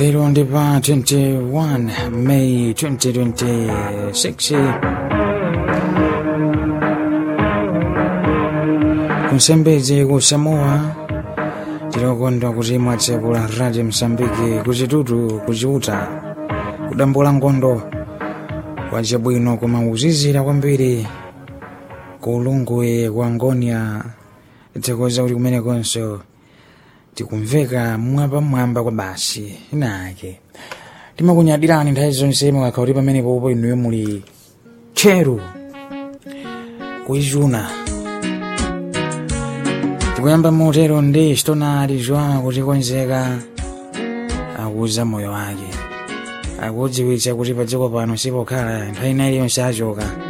lero ndi pa 21 May 2026 kunsembedzi ku Samoa tilokondwa kuti mwatsekula radio Msambiki kuchitutu kuchiuta kudambula ngondo wachabwino koma uzizira kwambiri ku ulungwe kwa ngonia tikuweza kuti kumenekonso tikumveka mwapamwamba kwa basi inake timakunyadirani nthawi zonse mukakha kuti pamenepopo inuyo muli tcheru kuizuna tikuyamba motero ndi chitonali zwa kutikonzeka akuuza moyo wake akudziwitsa kuti pa dziko pano sipokhala nthawi ina iliyonse achoka